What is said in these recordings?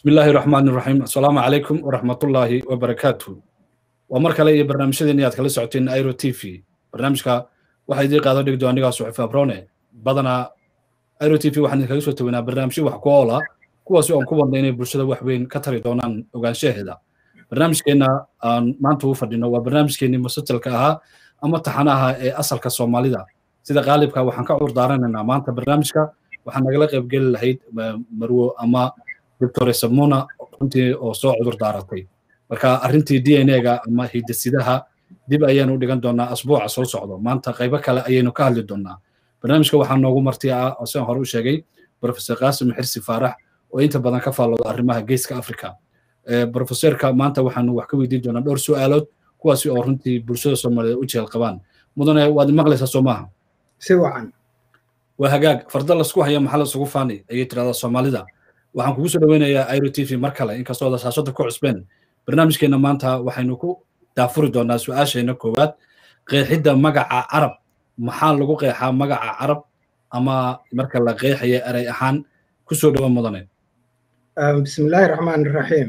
بسم الله الرحمن الرحيم السلام عليكم ورحمة الله وبركاته ومر kale iyo barnaamijyadeeni aad kala socoteen airo t v barnaamijka waxaa idii qaado dhigdo anigaa suxufi abrone badanaa airo t v waxaan idinkaga soo taweynaa barnaamijyo wax ku oola kuwaasi oon ku wadna inay bulshada wax weyn ka tari doonaan ogaanshaheeda barnaamijkeenna aan maanta u fadhino waa barnaamijkeenii musajalka ahaa ama taxanaha ee asalka soomaalida sida qaalibka waxaan ka curdaarananaa maanta barnaamijka waxaan nagala qaybgeli lahayd marwo ama doctor samuna runtii oo soo cudur daaratay marka arrintii d n a-ga ama hidasidaha dib ayaanu dhigan doonaa asbuuca soo socdo maanta qaybo kale ayaynu ka hadli doonaa barnaamijka waxaa noogu marti ah oo sidaan hore u sheegay professor qaasim xirsi faarax oo inta badan ka faallooda arrimaha geeska africa professorka maanta waxaanu wax ka weydiin doonaa dhowr su'aalood kuwaasi oo runtii bulshada soomaaliyeed u jeel qabaan mudane waad maqlaysaa soo maaha si wacan waa hagaag farda lasku haya maxaa lasugu faani ayay tirahdaa soomaalida waxaan kugu soo dhaweynayaa airo t v mar kale inkastoo dasaashada ku cusbeen barnaamijkeenna maanta waxaynu ku daafuri doonaa su-aasheenna koowaad qeexidda magaca carab maxaa lagu qeexaa magaca carab ama marka la qeexaya erey ahaan kusoo dhawo mudane bismillaahi raxmaan raxiim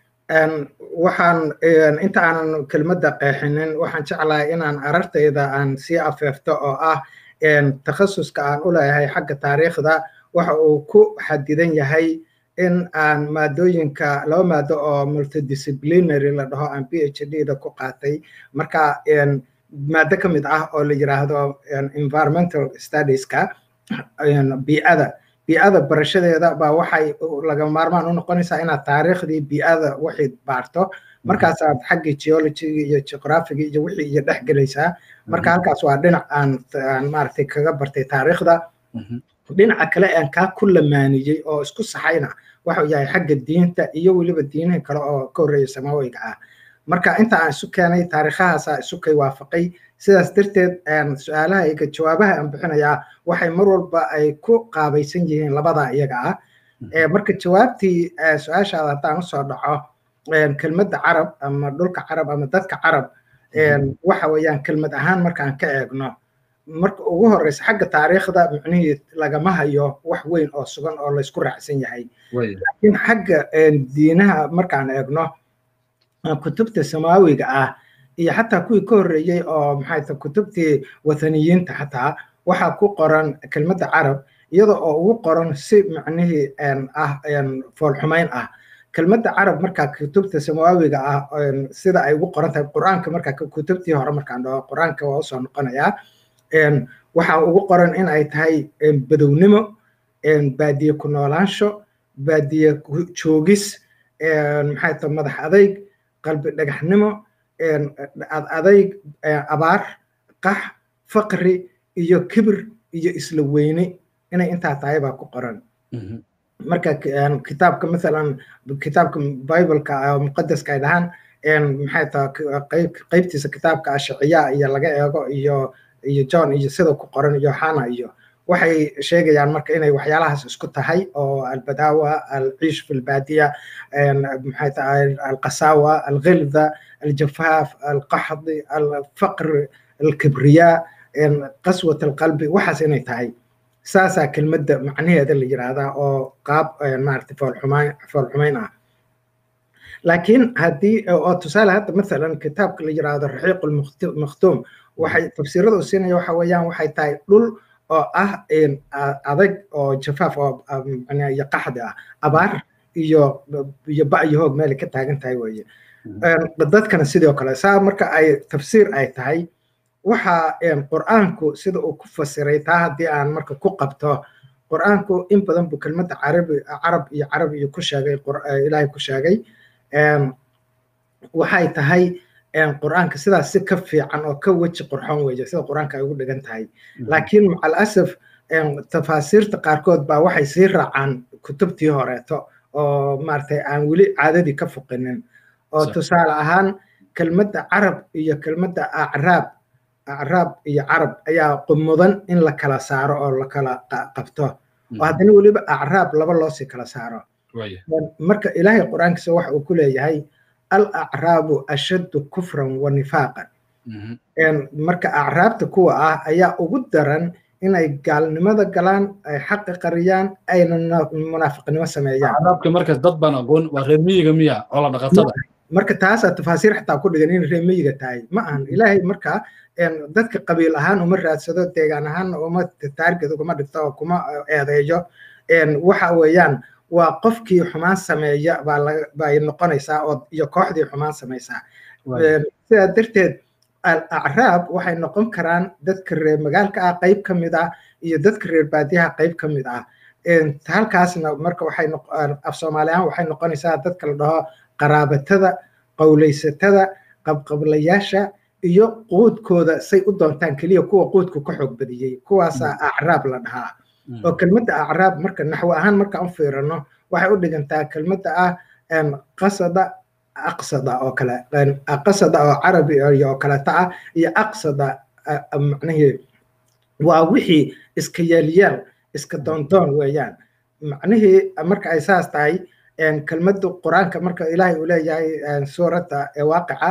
waxaan inta aanan kelmadda qeexinin waxaan jeclahay inaan arartayda aan sii afeefto oo ah takhasuska aan u leeyahay xagga taariikhda waxa uu ku xadidan yahay in aan maadooyinka laba maado oo multidisciplinary la dhaho aan p h d da ku qaatay marka maado ka mid ah oo la yiraahdo environmental studieska bii'ada bii'ada barashadeeda baa waxay laga maarmaan u noqonaysaa inaad taariikhdii bii'ada wixii baarto markaasaad xaggii geologiga iyo geographiga iyo wixii iyo dhex gelaysaa marka halkaas waa dhinac aan maaragtay kaga bartay taariikhda dhinaca kale aan kaa ku lamaaniyey oo isku saxayna waxuu yahay xagga diinta iyo weliba diinaha kale oo ka horreeya samaawiga ah marka inta aan isu keenay taariikhahaasaa isu kay waafaqay sidaas darteed su-aalahayga jawaabaha aan bixinayaa waxay mar walba ay ku qaabaysan yihiin labadaa iyaga ah marka jawaabtii su-aashaada haddaan usoo dhaco kelmadda carab ama dhulka carab ama dadka carab waxa weeyaan kelmad ahaan markaan ka eegno marka ugu horeysa xagga taariikhda micnihii lagama hayo wax weyn oo sugan oo laysku raacsan yahay laakiin xagga diinaha markaan eegno kutubta samaawiga ah iyo xataa kuwii ka horreeyey oo maxay tahay kutubtii wathaniyiinta xataa waxaa ku qoran kelmadda carab iyada oo ugu qoran si micnihii ah foolxumayn ah kelmadda carab markaa kutubta samaawiga ah sida ay ugu qoran tahay qur-aanka markaa kutubtii hore markaan dhaho qur-aanka waa usoo noqonayaa waxaa ugu qoran in ay tahay badownimo baadiye ku noolaansho baadiye joogis maxay tahay madax adayg qalbi dhagaxnimo adayg abaar qax faqri iyo kibir iyo isla weyne inay intaa tahay baa ku qoran marka kitaabka mathalan kitaabka bibleka muqadaska ay dhahaan maxay tahay qaybtiisa kitaabka ashiciya iyo laga eego iyo iyo john iyo sida ku qoran iyo hana iyo waxay sheegayaan marka inay waxyaalahaas isku tahay oo albadawa alciish fi lbaadiya maxay tahay alqasawa alghilda aljafaaf alqaxdi alfaqr alkibriya qaswat alqalbi waxaas inay tahay saasaa kelmadda macnaheeda la yiraahdaa oo qaab maaragtay foolxumayn foolxumayn ah laakiin haddii oo tusaale hadda mathalan kitaabka la yiraahdo raxiiq lmakhtuum waxay tafsiirada u siinaya waxa weeyaan waxay tahay dhul oo ah adag oo jafaaf oo iyo qaxdi ah abaar iyo iyo ba iyo hoog meelay ka taagan tahay weeye dadkana sidoo kale saa marka ay tafsiir ay tahay waxa qur'aanku sida uu ku fasiray taa haddii aan marka ku qabto qur'aanku in badan buu kelmadda carabi carab iyo carabiyo ku sheegay ilaahay ku sheegay waxay tahay qur'aanka sidaas si ka fiican oo ka weji qurxoon weeye sida qur'aanka ay ugu dhigan tahay laakiin macal asaf tafaasiirta qaarkood baa waxay sii raacaan kutubtii horeeto oo maaragtay aan weli caadadii ka foqinin oo tusaale ahaan kelmadda carab iyo kelmadda acraab acraab iyo carab ayaa mudan in la kala saaro oo la kala qabto oo haddana weliba acraab laba loosii kala saaro marka ilaahay qur'aankiisa waxa uu ku leeyahay alacraabu ashaddu kufran wa nifaaqan marka acraabta kuwa ah ayaa ugu daran inay gaalnimada galaan ay xaqi qariyaan ayna munaafiqnimo sameeyaan carabka markaas dad baan aqoon waa reer miyiga miya xoolo dhaqatada marka taasaa tafaasiir xataa ku dhigan in reer miyiga tahay ma ahan ilaahay marka dadka qabiil ahaan uma raadsado deegaan ahaanna uma taarged uguma dhigto oo kuma eedeeyo waxa weeyaan waa qofkii xumaan sameeya bay noqonaysaa oo iyo kooxdii xumaan samaysaa sidaa darteed acraab waxay noqon karaan dadka reer magaalka ah qayb ka mid ah iyo dadka reer baadiyaha qayb ka mid ah halkaasna marka waxay af soomaaliyahaan waxay noqonaysaa dadka la dhaho qaraabatada qowlaysatada qabqablayaasha iyo quudkooda say u doontaan keliya kuwa quudku ka xoog badiyey kuwaasaa acraab la dhahaa oo kelmadda acraab marka naxwo ahaan markaan u fiirano waxay u dhigantaa kelmadda ah qasada aqsada oo kale qasada oo carabi oo kaleeta ah iyo aqsada macnihii waa wixii iska yeelyaal iska doondoon weeyaan macnihii marka ay saas tahay kelmadda qur-aanka marka ilaahay uu leeyahay suuradda waaqica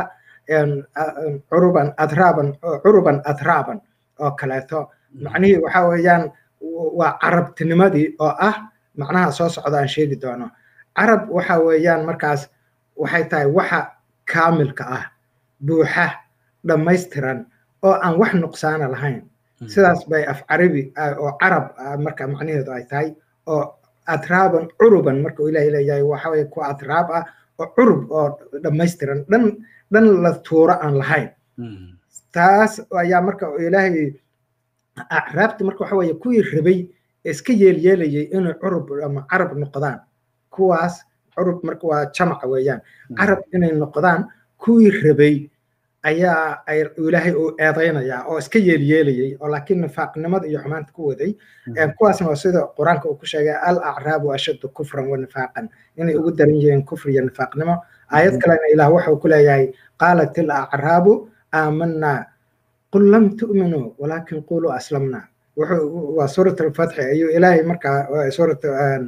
curuban adraaban curuban adraaban oo kaleeto macnihii waxa weeyaan waa carabtinimadii oo ah macnaha soo socda aan sheegi doono carab waxa weeyaan markaas waxay tahay waxa kaamilka ah buuxa dhammaystiran oo aan wax nuqsaana lahayn sidaas bay af carabi oo carab marka macnaheedu ay tahay oo atraaban curuban marka uu ilaahay leeyahay waxa weye kuwa atraab ah oo curub oo dhammaystiran dhan dhan la tuuro aan lahayn taas ayaa marka ilaahay acraabti marka waxa weye kuwii rabay iska yeelyeelayay inay curub ama carab noqdaan kuwaas curub marka waa jamaca weeyaan carab inay noqdaan kuwii rabay ayaa ay ilaahay uu eedaynayaa oo iska yeelyeelayay oo laakiin nifaaqnimada iyo xumaanta ku waday kuwaasna waa sida qur-aanka uu ku sheegay al acraabu ashaddu kufran wa nifaaqan inay ugu daran yihiin kufri iyo nifaaqnimo aayad kalena ilaah wuxuu ku leeyahay qaalat il acraabu aamanaa qul lam tu'minuu walaakin quluu aslamna wuxuu waa suurat alfatxi ayuu ilaahay markaa suurat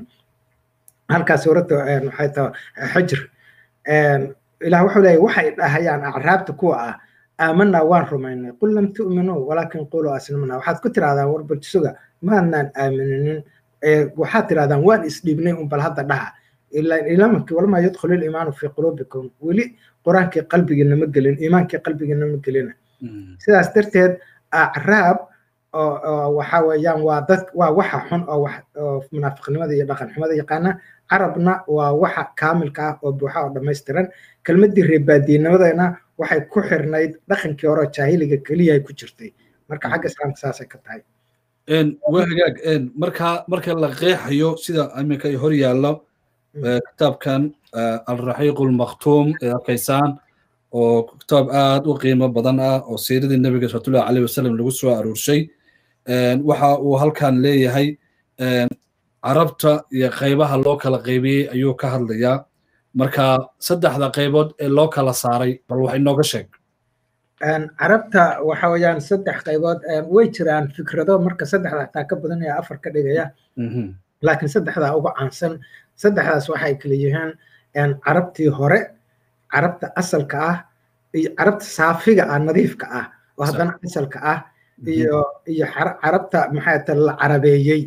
halkaa suuradda waxay tahay xijr ilaah wuxuu leeyahay waxay dhahayaan acraabta kuwa ah aamanaa waan rumaynay qul lam tu'minuu walaakin quluu aslamna waxaad ku tirahdaan war balsuga maadnaan aamininin waxaad tirahdaan waan isdhiibnay un bal hadda dhaha ilamanki walamaa yadkhulu liimaanu fii quluubikum weli qur-aankii qalbigiina ma gelin iimaankii qalbigiina ma gelina sidaas darteed acraab waxa weeyaan waa dad waa waxa xun oo wax oo munaafiqnimada iyo dhaqan xumada yaqaana carabna waa waxa kaamilka ah oo buuxa oo dhammaystiran kelmaddii reebaadiinimadana waxay ku xirnayd dhaqankii hore jaahiliga keliyahay ku jirtay marka xagga islaamka saasay ka tahay waa hagaag marka marka la qeexayo sida iminka hor yaallo kitaabkan alraxiiq lmaktuum ee arkaysaan oo kitaab aad u qiimo badan ah oo siiradii nebiga sallallahu alayhi wasallam lagu soo aruurshay waxa uu halkan leeyahay carabta iyo qaybaha loo kala qaybiyey ayuu ka hadlayaa marka saddexda qaybood ee loo kala saaray bal wax inooga sheeg carabta waxa weeyaan saddex qaybood way jiraan fikrado marka saddexda xataa ka badan ee afar ka dhigaya laakiin saddexdaa ugu caansan saddexdaas waxay kala yihiin carabtii hore carabta asalka ah iyo carabta saafiga ah nadiifka ah oo haddana asalka ah iyo iyo carabta maxay ta la carabeeyey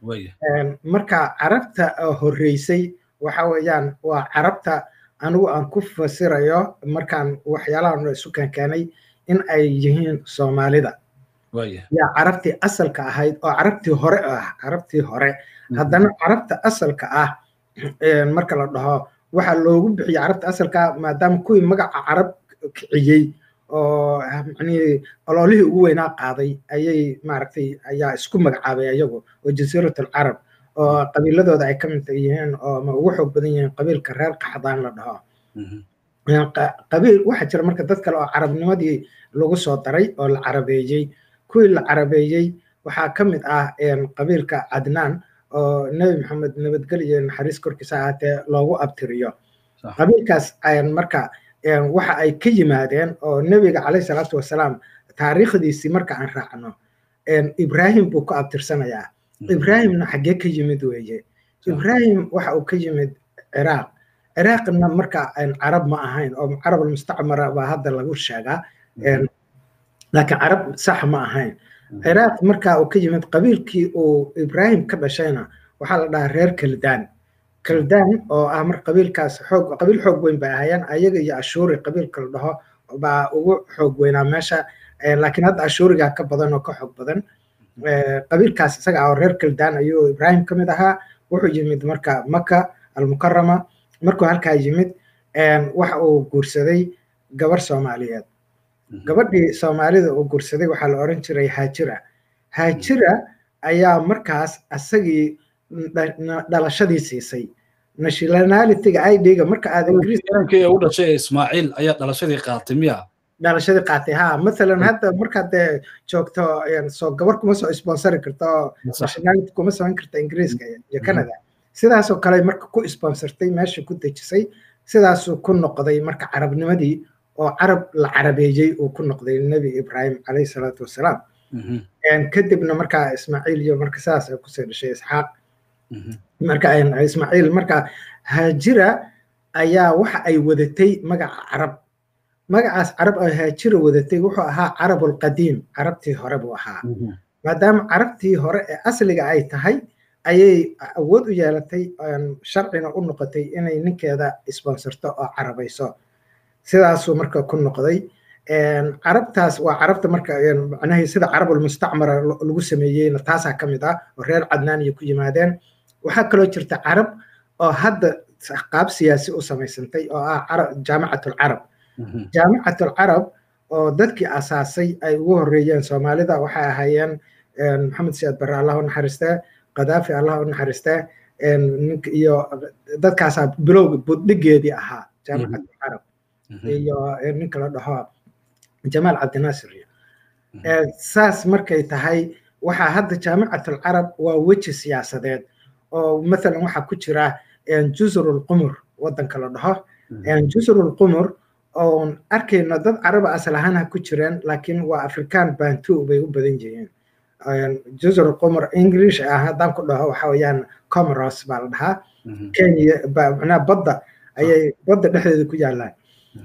marka carabta horreysay waxa weeyaan waa carabta anigu aan ku fasirayo markaan waxyaalahan isu keenkeenay in ay yihiin soomaalida yaa carabtii asalka ahayd oo carabtii hore ah carabtii hore haddana carabta asalka ah marka la dhaho waxaa loogu bixiyey carabta asalka ah maadaama kuwii magaca carab kiciyey oo macnihii ololihii ugu weynaa qaaday ayay maaragtay ayaa isku magacaabay ayagu oo jasiirat alcarab oo qabiiladooda ay ka mid yihiin oo ma ugu xoog badan yihiin qabiilka reer qaxdaan la dhaho qabiil waxaa jira marka dad kale oo carabnimadii lagu soo daray oo la carabeeyey kuwii la carabeeyey waxaa ka mid ah qabiilka cadnaan oo nebi maxamed nabadgelyo naxariis korkiisa ahaatee loogu abtiriyo qabiilkaas marka waxa ay ka yimaadeen oo nebiga calayhi salaatu wasalaam taariikhdiisii marka aan raacno ibrahim buu ku abtirsanayaa ibrahimna xaggee ka yimid weeye ibrahim waxa uu ka yimid ciraaq ciraaqna marka carab ma ahayn oo carab almustacmara baa hadda lagu sheegaa laakiin carab sax ma ahayn ciraaq markaa uu ka yimid qabiilkii uu ibraahim ka dhashayna waxaa la dhahaa reer kaldaan kaldaan oo ah mar qabiilkaas xoog qabiil xoog weyn bay ahaayeen ayaga iyo ashuuri qabiilka la dhaho baa ugu xoog weynaa meesha laakiin hadda ashuurigaa ka badan oo ka xoog badan qabiilkaas isaga ah oo reer kaldaan ayuu ibraahim ka mid ahaa wuxuu yimid marka maka almukarama markuu halkaa yimid waxa uu guursaday gabar soomaaliyeed gabadhii soomaalida uu guursaday waxaa la oran jiray haajira haajira ayaa markaas asagii dhalashadii siisay nationalityga idga marka aad ingiriiskii u dhashay ismaaciil ayaa dhalashadii qaatay miya dhalashadii qaatay ha masalan hadda markaad dee joogto soo gabar kuma soo sponsori karto oo nationality kuma samayn karta ingiriiska iyo canada sidaasoo kale marka ku sponsortay meesha ku dejisay sidaasuu ku noqday marka carabnimadii oo carab la carabeeyey uu ku noqday nebi ibraahim calayhi salaatu wasalaam kadibna markaa ismaaciil iyo marka sidaas ay kusoo dhashay isxaaq marka ismaaciil marka haajira ayaa waxa ay wadatay magaca carab magacaas carab oo haajira wadatay wuxuu ahaa carabulqadiim carabtii hore buu ahaa maadaama carabtii hore ee asliga ay tahay ayay awood u yeelatay sharcina u noqotay inay ninkeeda sponsorto oo carabayso sidaasuu marka ku noqday carabtaas waa carabta marka macnahii sida carabul mustacmara lagu sameeyeyna taasaa ka mid ah oo reer cadnaaniya ku yimaadeen waxaa kaloo jirta carab oo hadda qaab siyaasi u samaysantay oo ah jaamicatul carab jaamicatul carab oo dadkii asaasay ay ugu horreeyeen soomaalida waxay ahaayeen maxamed siyaad barre allah u naxariistee qadaafi allah u naxariistee iyo dadkaasaa bilowga buddhigeedii ahaa jaamicatul carab iyo ninka la dhaho jamaal cabdinaasir saas markay tahay waxaa hadda jaamicatul carab waa weji siyaasadeed oo mathalan waxaa ku jira jusrul qumur waddanka la dhaho jusrul qumur oon arkayno dad caraba asal ahaan ha ku jireen laakiin waa afrikaan bantu bay u badan yihiin jusrul qumur english ah haddaan ku dhaho waxa weeyaan comoros baa la dhahaa kenya macnaha badda ayay badda dhexdeeda ku yaallaan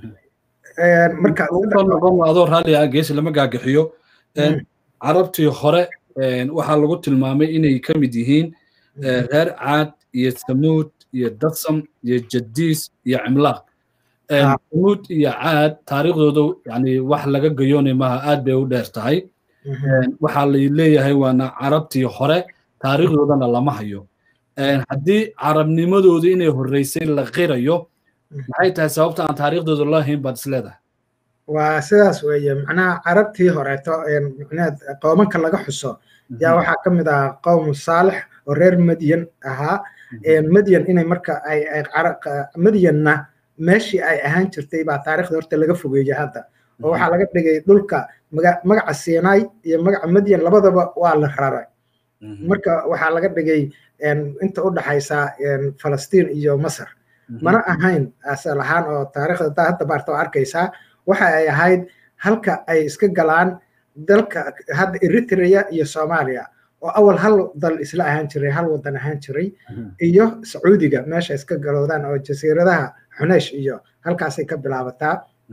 marka noqon adoo raalli ah geesi lama gaagaxiyo carabtii hore waxaa lagu tilmaamay inay ka mid yihiin reer caad iyo samuud iyo dadsam iyo jadiis iyo cimlaaq samuud iyo caad taariikhdooda yani wax laga gayoonay maaha aad bay u dheer tahay waxaa la leeyahay waana carabtii hore taariikhdoodana lama hayo haddii carabnimadoodu inay horreysay la qirayo maxay tahay sababta aan taariikhdooda loo hayn baad isleedahay waa sidaas weeye macnaha carabtii horeeto macnaha qoomanka laga xuso yaa waxaa ka mid ahaa qowmu saalix oo reer madyan ahaa madyan inay marka ay madyanna meeshii ay ahaan jirtay baa taariikhda horta laga fogeeyey hadda oo waxaa laga dhigay dhulka magaca sinai iyo magaca madyan labadaba waa la raray marka waxaa laga dhigay inta u dhaxaysa falastiin iyo masar mana ahayn asal ahaan oo taariikhda hadda baarta oo arkaysaa waxa ay ahayd halka ay iska galaan dalka hadda eritrea iyo soomaaliya oo awal hal dal isla ahaan jiray hal wadan ahaan jiray iyo sacuudiga meesha iska galoodaan oo jasiiradaha xuneesh iyo halkaasay ka bilaabataa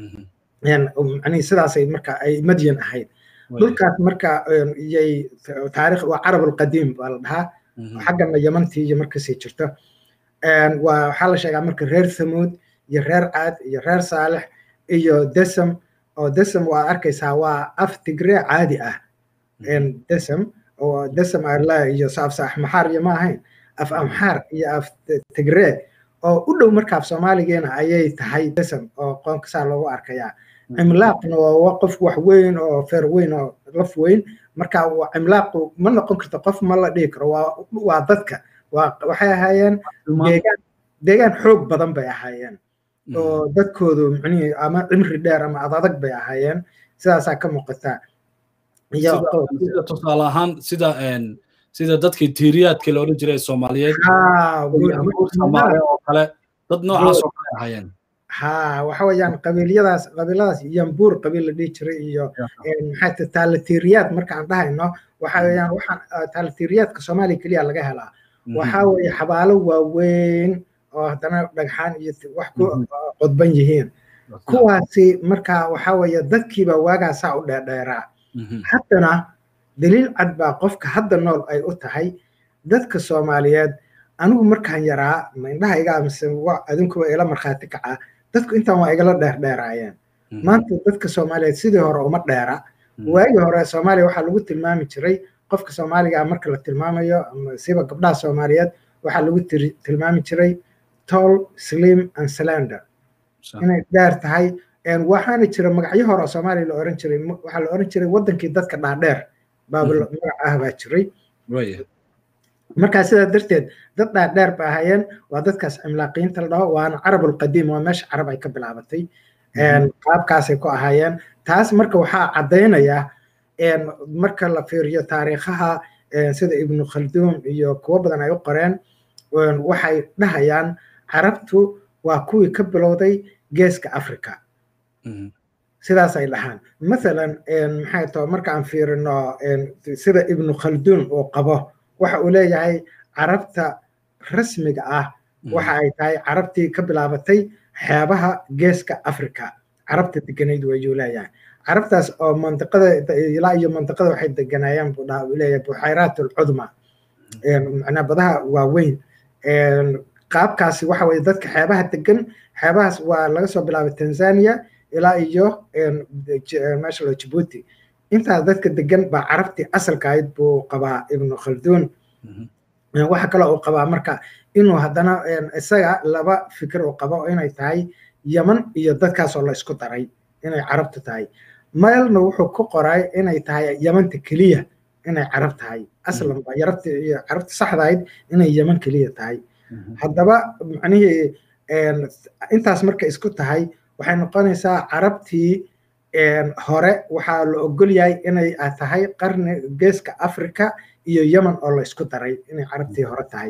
manii sidaasay marka ay madyan ahayd dhulkaas marka iyay taarikh waa carab alqadiim baa la dhahaa xaggana yamantii iyo markasii jirto waa waxaa la sheegaa marka reer thamuud iyo reer caad iyo reer saalix iyo desam oo desam waa arkaysaa waa af tigree caadi ah desam oo desam arla iyo saafsa axmaxaar iyo ma ahayn af amxaar iyo af tigree oo u dhow marka af soomaaligeena ayay tahay desam oo qoonka saa loogu arkayaa cimlaaqna waa qof wax weyn oo feer weyn oo laf weyn marka cimlaaqu ma noqon karto qof ma la dhihi karo waa dadka waxay ahaayeen deegaan deegaan xoog badan bay ahaayeen oo dadkoodu micnihii ama cimri dheer ama adadag bay ahaayeen sidaasaa ka muuqataa sida tusaale ahaan sida sida dadkii tiiriyaadkii la odhan jiray soomaaliyeed soomaaliya oo kale dad noocaas oo kale ahaayeen ha waxa weeyaan qabiilyadaas qabiiladaas yambuur qabiil la dhihi jiray iyo maxaa taalatiiriyaad markaan dhahayno waxa weeyaan waxaan taalatiiriyaadka soomaaliya keliya laga helaa waxa weeye xabaalo waaweyn oo haddana dhagxaan iyo wax ku qodban yihiin kuwaasi marka waxa weeye dadkiiba waagaasaa u dheerdheeraa haddana daliil cad baa qofka hadda nool ay u tahay dadka soomaaliyeed anigu markaan yaraa ma indhahayga mise adinkuba ila markhaati kacaa dadku intaan waa igala dheerdheeraayeen maanta dadka soomaaliyeed sidii hore uma dheera waagii hore soomaaliya waxaa lagu tilmaami jiray qofka soomaaliga ah marka la tilmaamayo siba gabdhaha soomaaliyeed waxaa lagu tilmaami jiray tall slim and slender inay dheer tahay waxaana jira magacyo hore oo soomaaliya la oran jiray waxaa la oran jiray wadankii dadka dhaadheer baaba magac ah baa jiray markaa sidaa darteed dad dhaadheer ba ahaayeen waa dadkaas cimlaaqiyiinta la dhaho waana carab alqadiim waa meesha carab ay ka bilaabatay qaabkaasay ku ahaayeen taas marka waxaa caddaynaya marka la fiiriyo taariikhaha sida ibnu khalduum iyo kuwo badan ay u qoreen waxay dhahayaan carabtu waa kuwii ka bilowday geeska africa sidaas ay dhahaan mathalan maxay tahay marka aan fiirino sida ibnu khalduum uu qabo waxa uu leeyahay carabta rasmiga ah waxa ay tahay carabtii ka bilaabatay xeebaha geeska africa carabta deganayd wayuu leeyahay carabtaas oo mantiqada ilaa iyo mantiqada waxay deganaayaan buu dhaha uu leeyahay buxayraat alcudma macnaa badaha waaweyn qaabkaasi waxa weye dadka xeebaha degan xeebahaas waa laga soo bilaabay tanzania ilaa iyo meesha lo jibuuti intaas dadka degan baa carabtii asalka ahayd buu qabaa ibnu khalduun waxa kale uu qabaa marka inuu haddana isaga laba fikir uu qabo inay tahay yaman iyo dadkaasoo la isku daray inay carabtu tahay meelna wuxuu ku qoray inay tahay yamanta keliya inay carab tahay aslan ba yarabta iyo carabta saxda ahayd inay yaman keliya tahay haddaba macnihii intaas marka isku tahay waxay noqonaysaa carabtii hore waxaa la ogol yahay inay tahay qarni geeska africa iyo yemen oo la isku daray inay carabtii hore tahay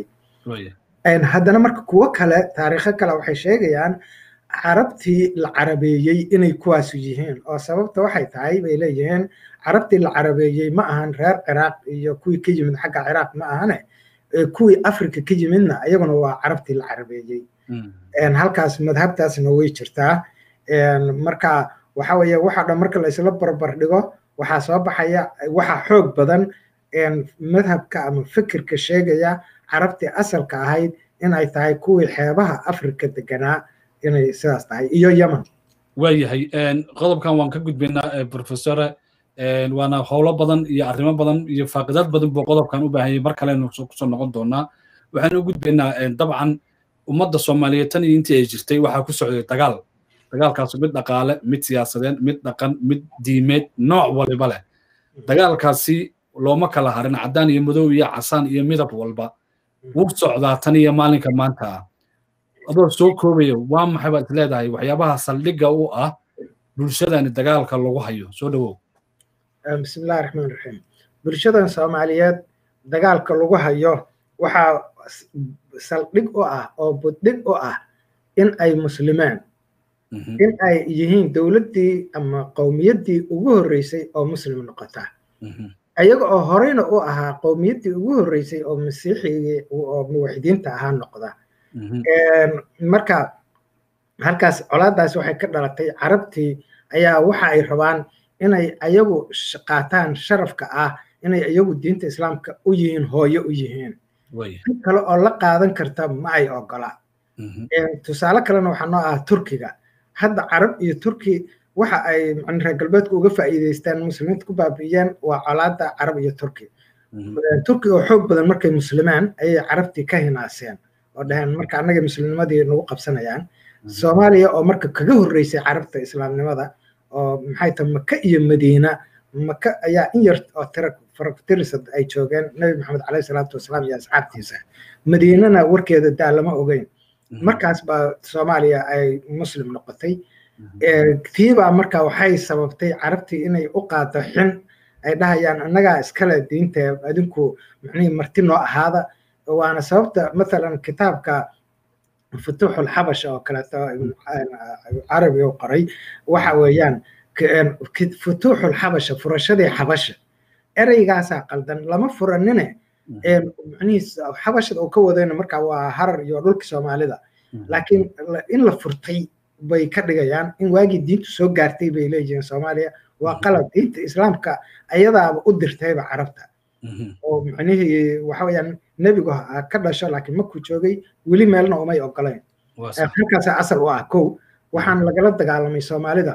haddana marka kuwo kale taariikho kale waxay sheegayaan carabtii la carabeeyey inay kuwaasu yihiin oo sababta waxay tahay bay leeyihiin carabtii la carabeeyey ma ahan reer ciraaq iyo kuwii ka yimid xagga ciraaq ma ahane kuwii africa ka yimidna iyaguna waa carabtii la carabeeyey halkaas madhabtaasna way jirtaa marka waxa weeye waxa dhan marka la isla barbar dhigo waxaa soo baxaya waxa xoog badan madhabka ama fikirka sheegaya carabtii asalka ahayd inay tahay kuwii xeebaha africa deganaa inay sidaas tahay iyo yemen waayahay qodobkan waan ka gudbaynaa professore waana howlo badan iyo arrimo badan iyo faaqidad badan buu qodobkan u baahanyay mar kalenu kusoo noqon doonaa waxaan u gudbaynaa dabcan ummadda soomaaliyeed tan iyo intii ay jirtay waxaa ku socday dagaal dagaalkaasu mid dhaqaale mid siyaasadeed mid dhaqan mid diimeed nooc waliba leh dagaalkaasi looma kala harin caddaan iyo madow iyo casaan iyo midab walba wuu socdaa tan iyo maalinka maanta ah adoo soo koobaya waa maxay baad isleedahay waxyaabaha saldhigga u ah bulshadani dagaalka lagu hayo soo dhowow bismillahi raxmaan raxiim bulshadan soomaaliyeed dagaalka lagu hayo waxaa saldhig u ah oo buddhig u ah in ay muslimeen in ay yihiin dowladdii ama qowmiyaddii ugu horreysay oo muslim noqota ayaga oo horeyna u ahaa qowmiyaddii ugu horreysay oo masiixigii oo muwaxidiinta ahaa noqda marka halkaas colaadaas waxay ka dhalatay carabtii ayaa waxa ay rabaan inay ayagu qaataan sharafka ah inay ayagu diinta islaamka u yihiin hooyo u yihiin in kale oo la qaadan karta ma ay ogola tusaale kalena waxaa noo ah turkiga hadda carab iyo turki waxa ay reer galbeedku uga faa'iidaystaan muslimiinta ku baabi'iyeen waa colaada carab iyo turki turki oo xoog badan markay muslimaan ayay carabtii ka hinaaseen oo dhaheen marka annaga muslimnimadii nagu qabsanayaan soomaaliya oo marka kaga horreysay carabta islaamnimada oo maxay tahay maka iyo madiina maka ayaa in yar oo tira faragtirisad ay joogeen nabi maxamed caleyhi salaatu wasalaam iyo asxaabtiisa madiinana warkeeda daa lama ogeyn markaas baa soomaaliya ay muslim noqotay tiibaa marka waxay sababtay carabtii inay u qaato xin ay dhahayaan annagaa iskale diinta adinku macnihii marti noo ahaada waana sababta mathalan kitaabka futuuxul xabasha oo kaleeto carabi u qoray waxa weeyaan futuuxul xabasha furashadii xabasha ereygaasaa qaldan lama furanine macnihiis xabashada uu ka wadayna marka waa harar iyo dhulkii soomaalida laakiin in la furtay bay ka dhigayaan in waagii diintu soo gaartay bay leeyihiin soomaaliya waa qalad diinta islaamka ayadaaba u dirtayba carabta oo macnihii waxa weeyaan nebigu ka dhasho laakiin markuu joogay weli meelna umay ogolayn halkaasa asal u ah kow waxaan lagala dagaalamay soomaalida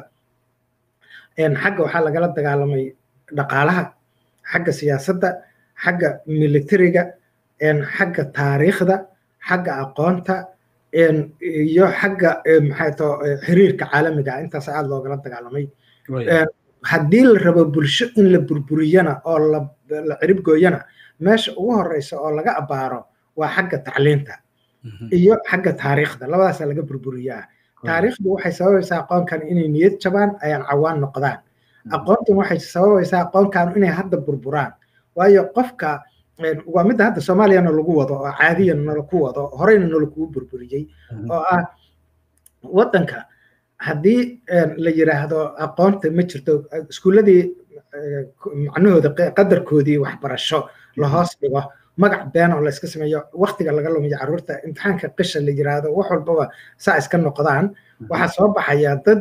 xagga waxaa lagala dagaalamay dhaqaalaha xagga siyaasadda xagga militariga xagga taariikhda xagga aqoonta iyo xagga maxay to xiriirka caalamiga intaas aad loogala dagaalamay haddii la rabo bulsho in la burburiyana oo la cirib gooyana meesha ugu horeysa oo laga abaaro waa xagga tacliinta iyo xagga taariikhda labadaasaa laga burburiyaa taariikhdu waxay sababaysaa aqoonkan inay niyad jabaan ayaan cawaan noqdaan aqoontan waxay sababaysaa aqoonkan inay hadda burburaan waayo qofka waa midda hadda soomaaliyana lagu wado oo caadiyan nalaku wado horeyna nalakugu burburiyey oo ah waddanka haddii la yiraahdo aqoonta ma jirto iskuulladii macnahooda qadarkoodii waxbarasho la hoos dhigo magac been oo la iska sameeyo waktiga laga lumiyo carruurta imtixaanka qisha la yiraahdo wax walbaba saa iska noqdaan waxaa soo baxaya dad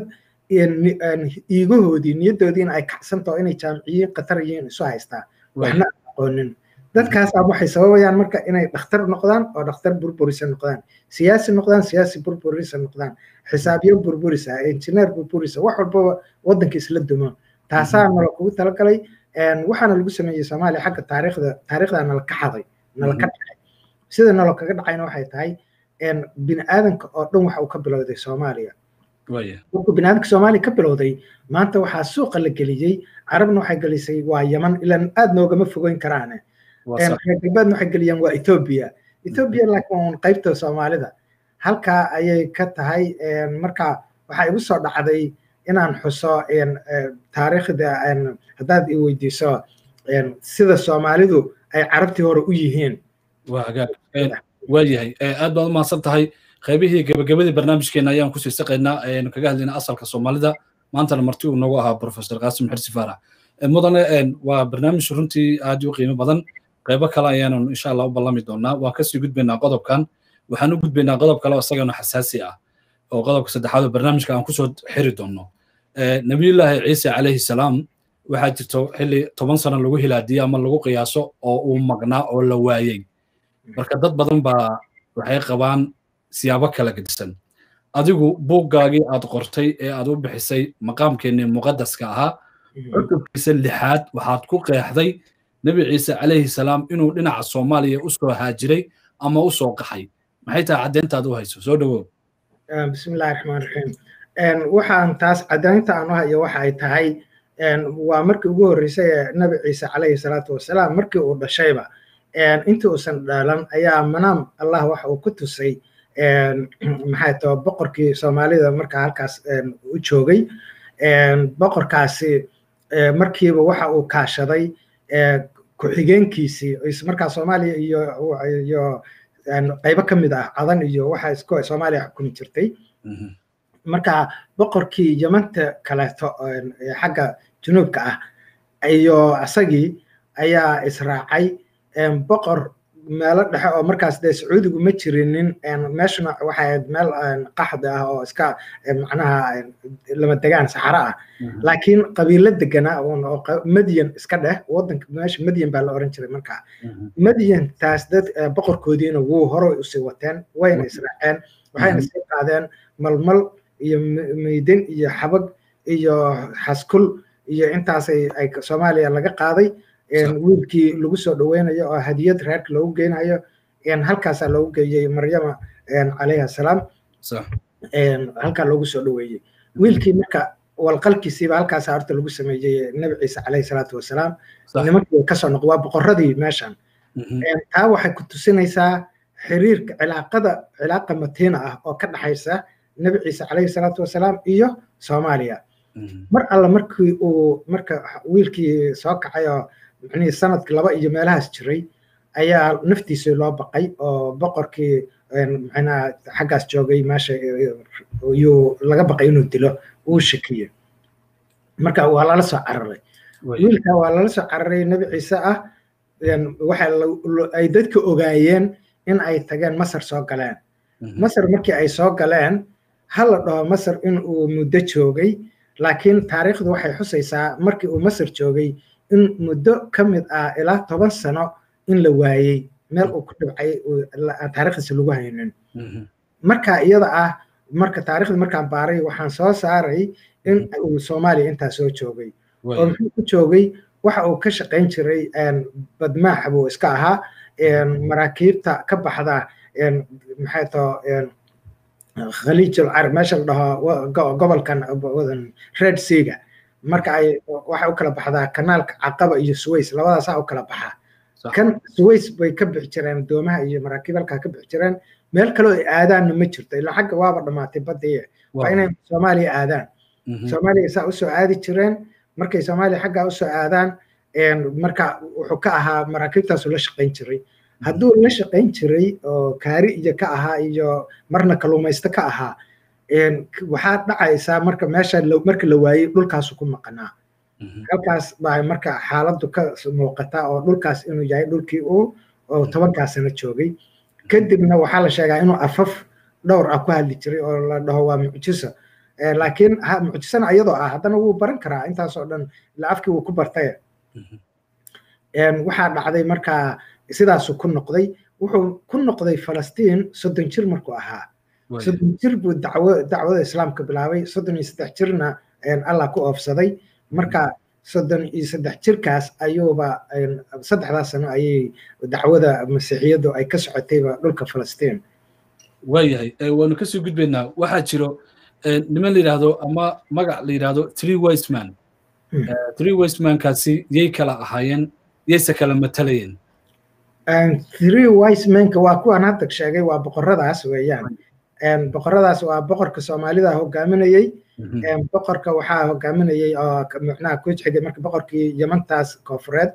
iigahoodii niyaddoodiina ay kacsantaho inay jaamiciyiin khatar yihiin isu haystaa waxna aqoonin dadkaasaa waxay sababayaan marka inay dhakhtar noqdaan oo dhakhtar burburisa noqdaan siyaasi noqdaan siyaasi burburisa noqdaan xisaabyo burburisa injineer burburisa wax walbaba waddanka isla dumo taasaa nala kugu talagalay waxaana lagu sameeyey soomaaliya xagga taariikhda taariikhdaa nala ka xaday nala ka dhacay sida nala kaga dhacayna waxay tahay bini aadanka oo dhan waxa uu ka bilowday soomaaliya markuu bini aadanka soomaaliya ka bilowday maanta waxaa suuqa la geliyey carabna waxay gelisay waa yaman ilaan aad noogama fogeyn karaane reer galbeedna waxay geliyeen waa ethoobia ethoobia laakiin waa qaybta soomaalida halkaa ayay ka tahay marka waxaa igu soo dhacday inaan xuso taariikhda haddaad i weydiiso sida soomaalidu ay carabtii hore u yihiin waayahay aad baad u mahadsan tahay qaybihii gabagabadii barnaamijkeena ayaan kusii saqaynaa aynu kaga hadlaynaa asalka soomaalida maantana marti uu noogu ahaa professor qaasim xirsi faarax mudane waa barnaamij runtii aad u qiimo badan qaybo kale ayaanu insha allah u ballami doonaa waan kasii gudbaynaa qodobkan waxaan u gudbaynaa qodob kale oo isagana xasaasi ah oo qodobka saddexaad oo barnaamijka aan kusoo xiri doono nabiyullaahi ciise calayhi salaam waxaa jirto xilli toban sano lagu hilaadiyey ama lagu qiyaaso oo uu maqnaa oo la waayey marka dad badan baa waxay qabaan siyaabo kala gedisan adigu buuggaagii aad qortay ee aad u bixisay maqaamkeennii muqadaska ahaa cutubkiisa lixaad waxaad ku qeexday nebi ciise calayhi salaam inuu dhinaca soomaaliya u soo haajiray ama u soo qaxay maxay tahay caddeyntaad u hayso soo dhowow bismillahi raxmaan raxiim waxaan taas caddaynta aan u hayo waxa ay tahay waa markii ugu horreysay ee nebi ciise calayhi salaatu wasalaam markii uu dhashayba intii uusan dhalan ayaa manaam allah waxa uu ku tusay maxay tao boqorkii soomaalida markaa halkaas u joogay boqorkaasi markiiba waxa uu kaashaday ku-xigeenkiisii markaa soomaaliya iyo iyo qaybo ka mid ah cadan iyo waxa isku soomaaliya xukumi jirtay marka boqorkii yamanta kaleeto xagga junuubka ah iyo asagii ayaa israacay boqor meelo dhexe oo markaas dee sacuudigu ma jirinin meeshuna waxay ahayd meel qaxda ah oo iska macnaha lama degaan saxaro ah laakiin qabiilo degana oo madyan iska dheh wadanka meesha madyan baa la oran jiray markaa madyantaas dad boqorkoodiina wuu hore usii wateen wayna israaceen waxayna sii qaadeen malmal iyo meydin iyo xabag iyo xaskul iyo intaasay ay soomaaliya laga qaaday wiilkii lagu soo dhaweynayo oo hadiyad reerka loogu geynayo halkaasaa loogu geeyey maryama calayhi asalaam halkaa loogu soo dhaweeyey wiilkii marka walqalkiisiiba halkaasaa horta lagu sameeyey nebi ciise calayhi salaatu wasalaam nimankii kasoo noq waa boqorradii meeshan taa waxay ku tusinaysaa xiriirka cilaaqada cilaaqa matiina ah oo ka dhaxaysa nebi ciise calayhi salaatu wasalaam iyo soomaaliya mar alla markii uu marka wiilkii soo kacay oo micnihii sanadkii laba iyo meelahaas jiray ayaa naftiisii loo baqay oo boqorkii macnaha xaggaas joogay meesha yuu laga baqay inuu dilo uu shakiye marka waa lala soo cararay wiilka waa lala soo cararay nebi ciise ah waxa ay dadka ogaayeen in ay tageen masar soo galeen masar markii ay soo galeen ha la dhaho masar in uu muddo joogay laakiin taariikhdu waxay xusaysaa markii uu masar joogay in muddo ka mid ah ilaa toban sano in la waayey meel uu ku dhibcay taariikhdiisa lagu haynin marka iyada ah marka taariikhda markaan baaray waxaan soo saaray in uu soomaaliya intaa soo joogay oo muxuu ku joogay waxa uu ka shaqayn jiray badmaax buu iska ahaa maraakiibta ka baxda maxay too khaliijul carab meesha la dhaho gobolkan red seaga marka ay waxay u kala baxdaa kanaalka caqaba iyo suways labadaasaa u kala baxaa kan suways bay ka bixi jireen doomaha iyo maraakiib halkaa ka bixi jireen meel kaloo ay aadaanna ma jirto ilaa xagga waaba dhammaatay badii waa inay soomaaliya aadaan soomaaliya saa usoo aadi jireen markay soomaaliya xaggaa usoo aadaan marka wuxuu ka ahaa maraakiibtaasu la shaqayn jiray hadduu la shaqayn jiray oo kaari iyo ka ahaa iyo marna kalluumaysto ka ahaa waxaa dhacaysaa marka meesha marka la waayey dhulkaasu ku maqanaa halkaas baa marka xaaladdu ka muuqataa oo dhulkaas inuu yahay dhulkii uu oo tobankaa sano joogay kadibna waxaa la sheegaa inuu afaf dhowr ah ku hadli jiray oo la dhaho waa mucjiso laakiin mucjisana iyadoo ah haddana wuu baran karaa intaasoo dhan ila afkii wuu ku bartay waxaa dhacday markaa sidaasuu ku noqday wuxuu ku noqday falastiin soddon jir markuu ahaa soddon jir buu dacwo dacwada islaamka bilaabay soddon iyo saddex jirna allah ku oofsaday marka soddon iyo saddex jirkaas ayuuba saddexdaas sano ayay dacwada masiixiyaddu ay ka socotayba dhulka falastiin waayahay waanu kasii gudbaynaa waxaa jiro niman la yidhaahdo ama magac la yidhaahdo three westman three westmankaasi yay kala ahaayeen yayse kala matalayeen three wisemanka waa kuwan hadda sheegay waa boqoradaas weeyaan boqoradaas waa boqorka soomaalida hogaaminayey boqorka waxaa hogaaminayey oo micnaha ku xigay marka boqorkii yamantaas koofureed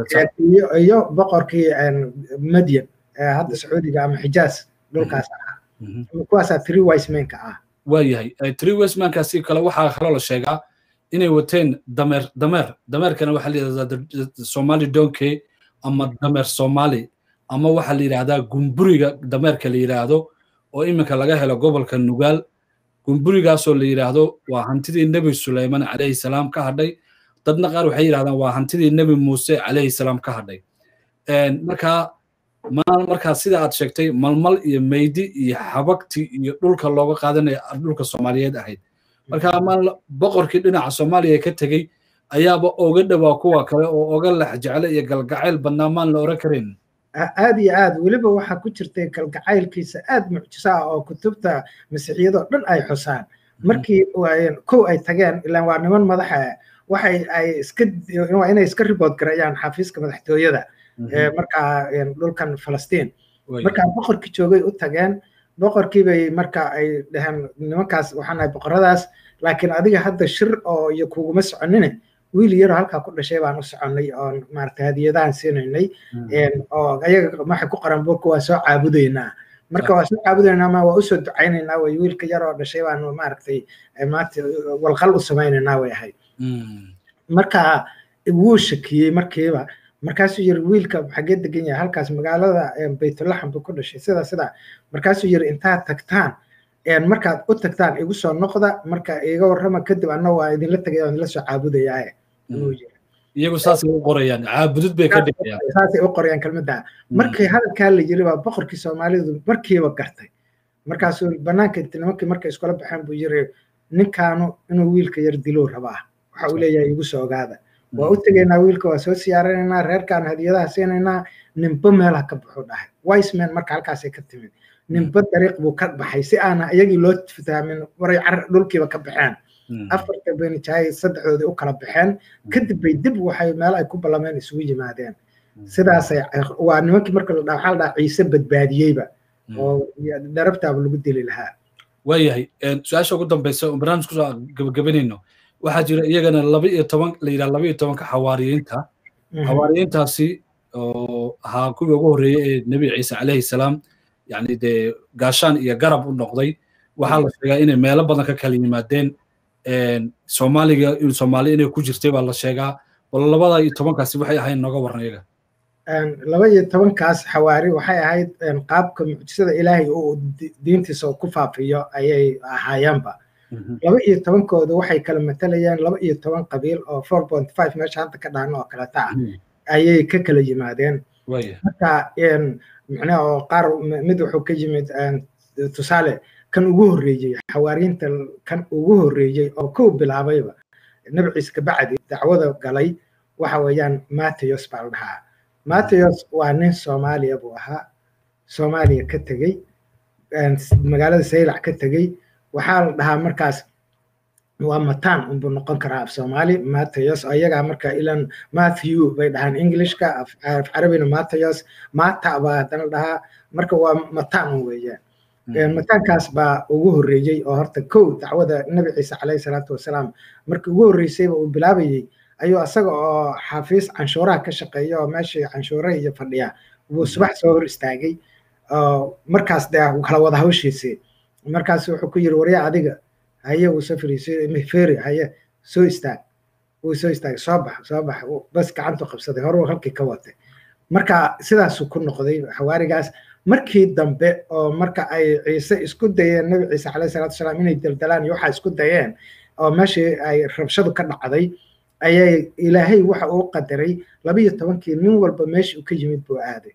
iyo boqorkii madyan hadda sacuudiga ama xijaas dhulkaas ahaa kuwaasaa three wisemanka ah waayahay three westmankaasi kale waxaa kaloo la sheegaa inay wateen dameer dameer dameerkana waxaa la yidhahdaa somali donkey ama dameer somali ama waxaa la yidhahdaa gumburiga dameerka la yidhaahdo oo iminka laga helo gobolka nugaal gumburigaasoo la yidhaahdo waa hantidii nebi suleyman calayhi salaam ka hadhay dadna qaar waxay yidhahdaan waa hantidii nebi muuse calayhi salaam ka hadhay markaa markaa sida aad sheegtay malmal iyo meydi iyo xabagti iyo dhulka looga qaadanaya dhulka soomaaliyeed ahayd marka maal boqorkii dhinaca soomaaliya ka tegey ayaaba oga dhowaa kuwa kale oo oga lex jecle iyo galgacayl badnaa maan la oran karayn aad iyo aad weliba waxaa ku jirtay galgacaylkiisa aad mucjiso ah oo kutubta masiixiyadoo dhan ay xusaan markii kow ay tageen ilaan waa niman madaxa waxay ay iska waa inay iska ribood gareeyaan xafiiska madaxtooyada markaa dhulkan falastiin markaa boqorkii joogay u tageen boqorkii bay marka ay dhaheen nimankaas waxaan nahay boqoradaas laakiin adiga hadda shir oo iyo kuguma soconine wiil yaroo halkaa ku dhashay baan u soconnay oon maaragtay hadiyadahan siinaynay oo ayaga waxay ku qoran buurka waa soo caabudaynaa marka waa soo caabudaynaa ma waa usoo ducaynaynaa way wiilka yaroo dhashay baan maaragtay maanta walqal u samaynaynaa way ahayd marka wuu shakiyey markiiba markaasuu yiri wiilka xagee degan yahay halkaas magaalada baytulaxam buu ku dhashay sida sida markaasuu yiri intaad tagtaan markaad u tagtaan igu soo noqda marka iga warrama kadib anna waa idinla tagay oo idinla soo caabudayaaye iyagu saasay u qorayaan caabudud bay ka dhigayaan saasay u qorayaan kelmadda markii hadalkaa la yiri baa boqorkii soomaalidu markiiba gartay markaasuu banaanka inti nimankii markay iskula baxeen buu yiri ninkaanu inuu wiilka yar diluu rabaa waxa uu leeyahay igu soo ogaada waa u tegaynaa wiilka waa soo siyaaranaynaa reerkaan hadiyadaha siinaynaa ninba meelaha ka baxuu dhahay wiseman marka halkaasay ka timid ninba dariiq buu ka baxay si aana iyagii loo fahmin waray car dhulkiiba ka baxeen afarta benijaay saddexdoodii u kala baxeen kadib bay dib waxay meel ay ku ballameen isugu yimaadeen sidaasay waa nimankii marka la dhaha waxaa la dhaha ciise badbaadiyeyba oo darabtaaba lagu dili lahaa waayahay su-aasha ugu dambeysa oo barnaamij kusoo gabagabanayno waxaa jira iyagana laba iyo toban la yidhaha laba iyo tobanka xawaariyiinta xawaariyiintaasi oo ahaa kuwii ugu horreeyey ee nebi ciise calayhi salaam yani dee gaashaan iyo garab u noqday waxaa la sheegaa inay meelo badan ka kala yimaadeen soomaaliga soomaali inay ku jirtay baa la sheegaa bal labada iyo tobankaasi waxay ahayd nooga warran iyaga laba iyo tobankaas xawaari waxay ahayd qaabka mucjisada ilaahay uu diintiisa ku faafiyo ayay ahaayeenba laba iyo tobankooda waxay kala matalayaan laba iyo toban qabiil oo four point five meesha hadda ka dhahno oo kaleta ah ayay ka kala yimaadeen marka macnaha oo qaar mid wuxuu ka yimid tusaale kan ugu horreeyey xawaariinta kan ugu horreeyey oo kow bilaabayba nabi ciise kabacdi dacwada galay waxa weeyaan matthews baa la dhahaa matthews waa nin soomaaliya buu ahaa soomaaliya ka tegey magaalada saylac ka tegey waxaa la dhahaa markaas waa mataan unbuu noqon karaa af soomaali matthews ayagaa marka ilan matthew bay dhahaan englishka af carabina matthews mata baa haddana dhahaa marka waa mataan un weeyaan mataankaas baa ugu horreeyey oo horta kow dacwada nabi ciise calayhi salaatu wasalaam markii ugu horreysayba uu bilaabayey ayuu asaga oo xafiis canshuuraha ka shaqeeya oo meeshii canshuuraha iyo fadhiya buu subax soo hor istaagay markaas dee kala wada hawshiisii markaas wuxuu ku yiri warya adiga haye wuu soo fariisay feri haye soo istaag wuu soo istaagay soo bax soo bax bas gacantu qabsaday hore halkii ka watay marka sidaasuu ku noqday xawaarigaas markii dambe oo marka ay ciise isku dayeen nabi ciise calayhi salaatu wasalaam inay daldalaan iyo waxaa isku dayeen oo meeshii ay rabshadu ka dhacday ayay ilaahay waxa uu qadaray labiyo tobankii nin walba meeshii uu ka yimid buu aaday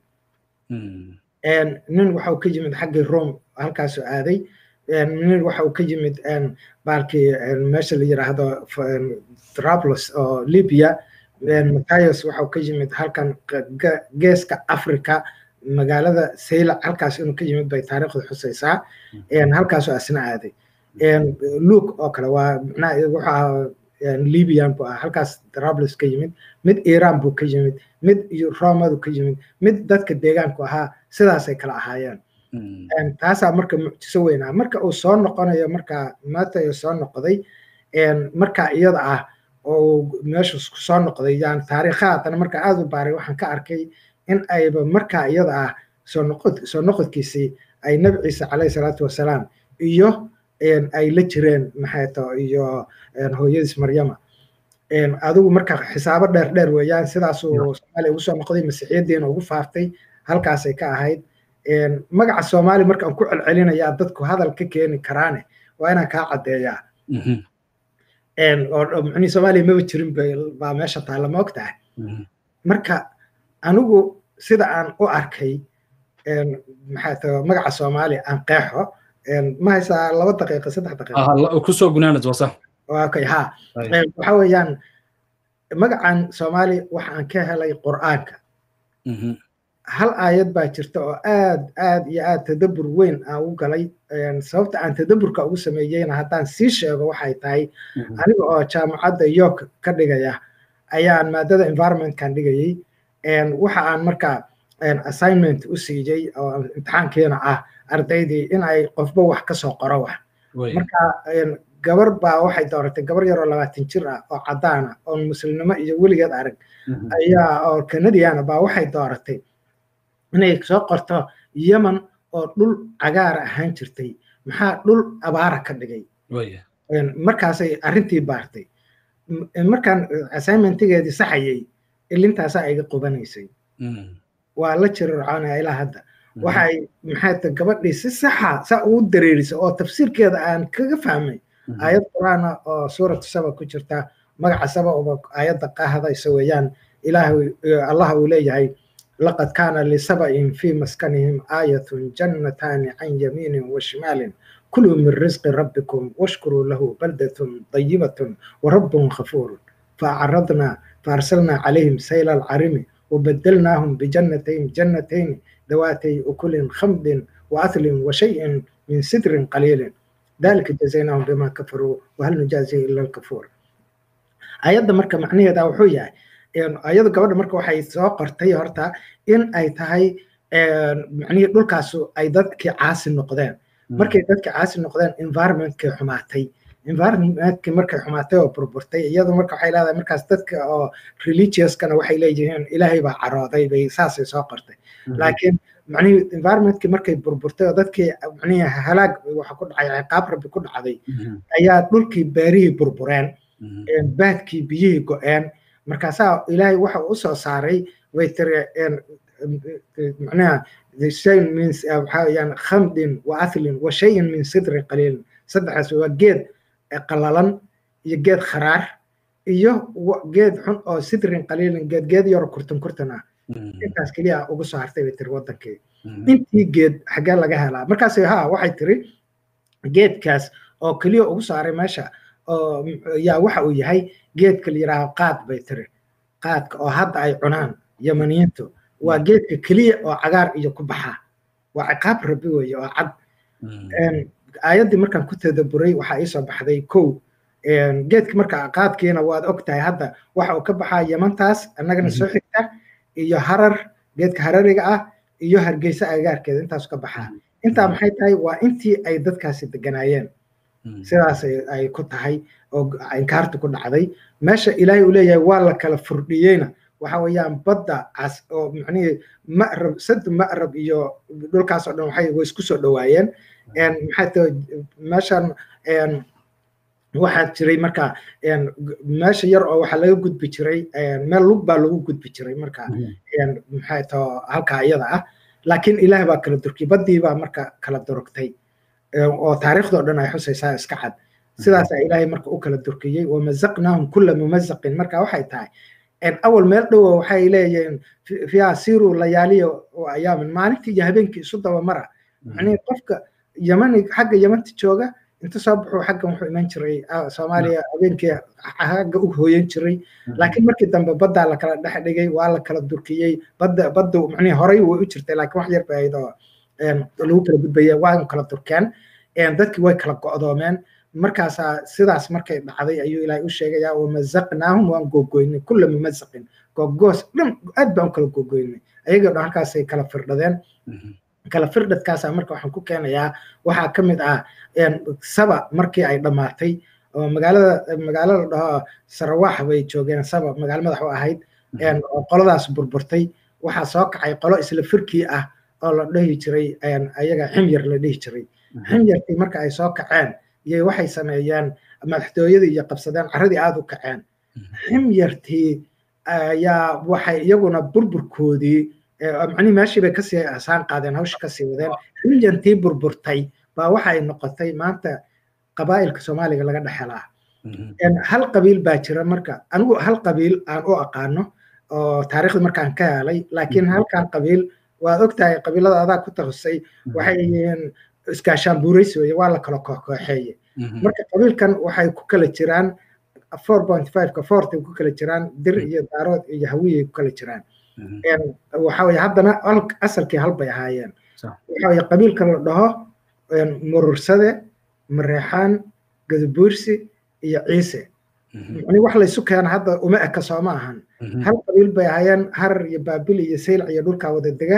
nin waxa uu ka yimid xaggii rome halkaasuu aaday nin waxa uu ka yimid baalkii meesha la yiraahdo trablos oo libya matthias waxa uu ka yimid halkan geeska africa magaalada saylac halkaas inuu ka yimid bay taariikhdu xusaysaa halkaasuu asna aaday luke oo kale waa macnaha wuxuu ahaa libyan buu ahaa halkaas trablos ka yimid mid iran buu ka yimid mid romadu ka yimid mid dadka deegaanku ahaa sidaasay kala ahaayeen taasaa marka mucjiso weyn ah marka uu soo noqonayo marka matayo soo noqday marka iyada ah oo meeshu soo noqday yani taariikhaha haddana marka aada u baaray waxaan ka arkay in ayba marka iyada ah soo noqod soo noqodkiisii ay nabi ciise calayhi salaatu wasalaam iyo ay la jireen maxayto iyo hooyadiis maryama adigu marka xisaabo dheer dheer weeyaan sidaasuu soomaaliya ugu soo noqday masiixiyadiina ugu faaftay halkaasay ka ahayd magaca soomaali markaan ku celcelinayaa dadku hadal ka keeni karaane waa inaan kaa caddeeyaa oo micnihii soomaaliya maba jirin baa meesha taalla ma ogtahay marka anigu sida aan u arkay maxaa tahay magaca soomaaliya aan qeexo ma haysaa laba daqiiqa saddex daqiiqa kusoo gunaanad wasa okay ha waxa weeyaan magacan soomaali waxa aan ka helay qur'aanka hal aayad baa jirta oo aad aad iyo aad tadabbur weyn aan u galay sababta aan tadabburka ugu sameeyeyna haddaan sii sheego waxay tahay aniga oo jaamacadda york ka dhigaya ayaan maadada environmentkan dhigayey waxa aan marka assignment u siiyey oo imtixaankiina ah ardaydii in ay qofba wax ka soo qoro wax marka gabar baa waxay dooratay gabar yaroo labaatan jir ah oo caddaana oo muslimnimo iyo weligeed arag ayaa oo canadiana baa waxay dooratay inay soo qorto yemen oo dhul cagaara ahaan jirtay maxaa dhul abaara ka dhigay markaasay arrintii baartay markaan assignmentigeedii saxayay ilintaasaa iga qubanaysay waa la jirarcoonaya ilaa hadda waxay maxay ta gabadhii si saxa saa ugu dareerisay oo tafsiirkeeda aan kaga fahmay aayad qur'aana oo suuratu saba ku jirta magaca saba uba aayadda ka hadaysa weeyaan ilaahay allah uu leeyahay لقد كان لسبأ في مسكنهم آية جنتان عن يمين وشمال كلوا من رزق ربكم واشكروا له بلدة طيبة ورب غفور فأعرضنا فأرسلنا عليهم سيل العرم وبدلناهم بجنتين جنتين ذواتي أكل خمد وأثل وشيء من سدر قليل ذلك جزيناهم بما كفروا وهل نجازي إلا الكفور ayadda marka macnaheeda wuxuu yahay ayadu gabadha marka waxay soo qortay horta in ay tahay macnihii dhulkaasu ay dadkii caasi noqdeen markay dadkii caasi noqdeen environmentkay xumaatay environmentkii markay xumaatay oo burburtay iyadu marka waxay leedahay markaas dadka oo religiouskana waxay leeyihiin ilaahay baa carooday bay saasay soo qortay laakiin macnihii environmentkii markay burburtay oo dadkii macnihii halaag waxa ku dhacay ciqaab rabbi ku dhacday ayaa dhulkii beerihii burbureen baadkii biyihii go-een markaasaa ilaahay waxa uu usoo saaray way tiri macnaha shayin min waxaa weyaan khamdin wa athlin wa shayin min sidrin qaliilin saddexdaas waa geed qalalan iyo geed kharaar iyo geed xun oo sidrin qaliilin geed geed yaro kurtan kurtan ah intaas keliya ugu soo hartay bay tiri wadankii intii geed xaggee laga helaa markaas ha waxay tiri geedkaas oo keliya ugu saaray meesha oo yaa waxa uu yahay geedka la yidhaaho qaad bay tiri qaadka oo hadda ay cunaan yamaniyiintu waa geedka keliya oo cagaar iyo ku baxa waa ciqaab rabi weeye oo cad aayaddii markaan ku tadaburay waxaa iisoo baxday kow geedka marka qaadkiina waad og tahay hadda waxa uu ka baxaa yamantaas annagana soo xigta iyo harar geedka harariga ah iyo hargeysa agagaarkeeda intaasu ka baxaa intaa maxay tahay waa intii ay dadkaasi deganaayeen sidaas ay ku tahay oo inkaartu ku dhacday meesha ilaahay uu leeyahay waa la kala furdhiyeyna waxa weeyaan badda cas oo macnihii ma'rab sadu ma'rab iyo dhulkaas oo dhan waxay way isku soo dhowaayeen maxay tahay meeshan waxaa jiray marka meesha yar oo waxaa laga gudbi jiray meel lug baa lagu gudbi jiray marka maxay taho halkaa iyada ah laakiin ilaah baa kala durkiyay baddii baa marka kala durugtay oo taariikhdoo dhan ay xusaysaa iska cad sidaasaa ilaahay marka u kala durkiyey wamazaqnaahum kulla mumazaqin marka waxay tahay awal meel dhowo waxay leeyihiin fiiha siru layaaliya oo ayaamin maalintii iyo habeenkii isu daba mara macnihii qofka yamani xagga yamanta jooga inta soo baxuu xaggan wuxuu iman jiray soomaaliya habeenkii xagga u hooyan jiray laakiin markii dambe baddaa la kala dhex dhigay waa la kala durkiyey badda badda macnihi horey way u jirtay laakiin wax yar bay ahayd oo lagu kala gudbaya waa kala durkeen dadkii way kala go'doomeen markaasaa sidaas markay dhacday ayuu ilaahay u sheegayaa wamazaqnaahum waan googoynay kulla mumazaqin googoos dhan aad baan u kala googoynay ayagoo dhan halkaasay kala firdhadeen kala firdhadkaasa marka waxaan ku keenayaa waxaa ka mid ah saba markii ay dhammaatay oo magaalada magaalada dhaho sarawaax bay joogeen saba magaalo madax u ahayd oo qoladaas burburtay waxaa soo kacay qolo isla firkii ah oo la dhihi jiray ayaga ximyar la dhihi jiray ximyarkii marka ay soo kaceen iyo waxay sameeyeen madaxtooyadii iyo qabsadeen carradii aada u kaceen ximyartii ayaa waxay iyaguna burburkoodii macnihi meeshii bay kasii asaan qaadeen hawsha kasii wadeen ximyantii burburtay baa waxay noqotay maanta qabaa'ilka soomaaliga laga dhexelaa hal qabiil baa jira marka anigu hal qabiil aan u aqaano oo taariikhda markaan ka helay laakiin halkan qabiil waad ogtahay qabiilada adaa ku takhasay waxay yihiin iskaashaan buuraysi weye waa la kala kooxeeye marka qabiilkan waxay ku kala jiraan four point fiveka forty ku kala jiraan dir iyo daarood iyo hawiyay ku kala jiraan waxa weye haddana asalkii hal bay ahaayeen waxa weye qabiilka la dhaho murursade mareexaan gadabuursi iyo ciise yani wax laysu keena hadda uma eka sooma ahan hal qabiil bay ahaayeen harar iyo baabil iyo saylac iyo dhulkaa wada dega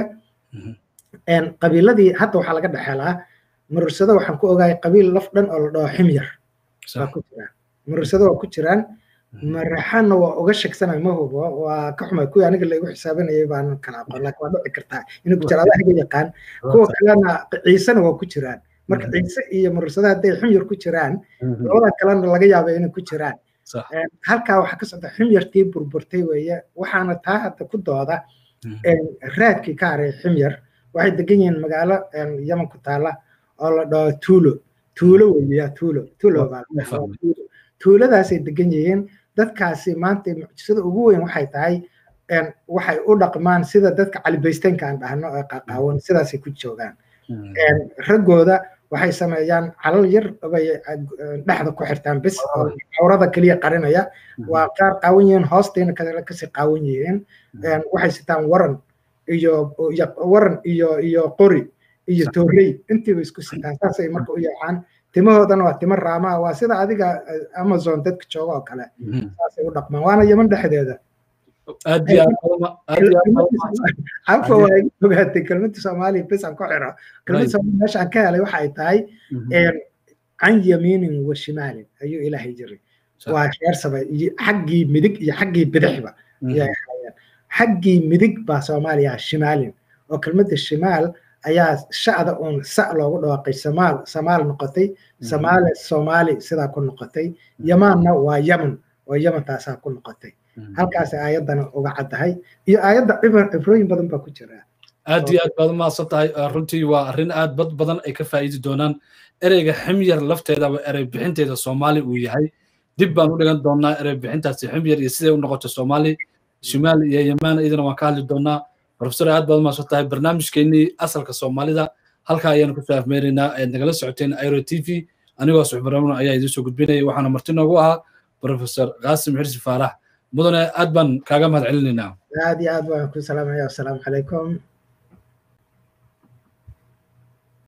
qabiiladii hadda waxaa laga dhexelaa murursado waxaan ku ogahay qabiil laf dhan oo la dhaho ximyar waa ku jiraan murursado waa ku jiraan maraxaanna waa uga shegsanay ma hubo waa ka xumay kuwii aniga laigu xisaabanayay baan kala aqoon laakiin waa dhici kartaa inay ku jiraan adaga yaqaan kuwa kalena ciisena waa ku jiraan marka ciise iyo murursada hadday ximyar ku jiraan labada kalena laga yaaba inay ku jiraan halkaa waxaa ka socda ximyartii burburtay weeye waxaana taa hadda ku dooda raadkii ka haray ximyar waxay degan yihiin magaalo yaman ku taala oo la dhaho tuulo tuulo weeya tuulo tuulo tuuladaasay degan yihiin dadkaasi maanta mucjisada ugu weyn waxay tahay waxay u dhaqmaan sida dadka calibaysteynka aan dhahno ee qaqaawan sidaasay ku joogaan raggooda waxay sameeyaan calal yar bay dhexda ku xirtaan bis oo cawrada keliya qarinaya waa qaar qaawan yihiin hoostiina kale kasii qaawan yihiin waxay sitaan waran iyo waran iyo iyo qori iyo toorey intiiba isku sitaan saasay marka u yeecaan timahoodana waa timo raamaha waa sida adiga amazon dadka jooga oo kale saasay u dhaqmaan waana yeman dhexdeeda cafa waa iga ogaatay kelmadda soomaaliya bis aan ku xiro kelmadda soomaaliya meesha aan ka helay waxa ay tahay can yamiinin wa shimaalin ayuu ilaahay jiray waa reer saba xaggii midig iyo xaggii bidixba ayay ahaayeen xaggii midig baa soomaaliya shimaalin oo kelmadda shimaal ayaa shacda uun sa loogu dhawaaqay samaal samaal noqotay samaale soomaali sidaa ku noqotay yamaanna waa yaman oo yamantaasaa ku noqotay halkaas aayaddana uga caddahay iyo aayadda cibrooyin badan baa ku jira aad iyo aad baad umahadsan tahay runtii waa arrin aad bad badan ay ka faa'iidi doonaan ereyga ximyar lafteedaba erey bixinteeda soomaali uu yahay dib baan u dhigan doonaa erey bixintaasi ximyar iyo siday u noqoto soomaali shimaal iyo yemaan idina waan ka hadli doonaa profesor aad baad umahadsan tahay barnaamijkeennii asalka soomaalida halkaa ayaanu kusoo afmeeraynaa ayaad nagala socoteen airo t v anigoo suxbaramno ayaa idiin soo gudbinaya waxaana marti noogu ahaa profesor qaasim xirsi faarax mudane aad baan kaaga mahad celinaynaa aad iyo aad baan ku salaamaya wasalaamu calaykum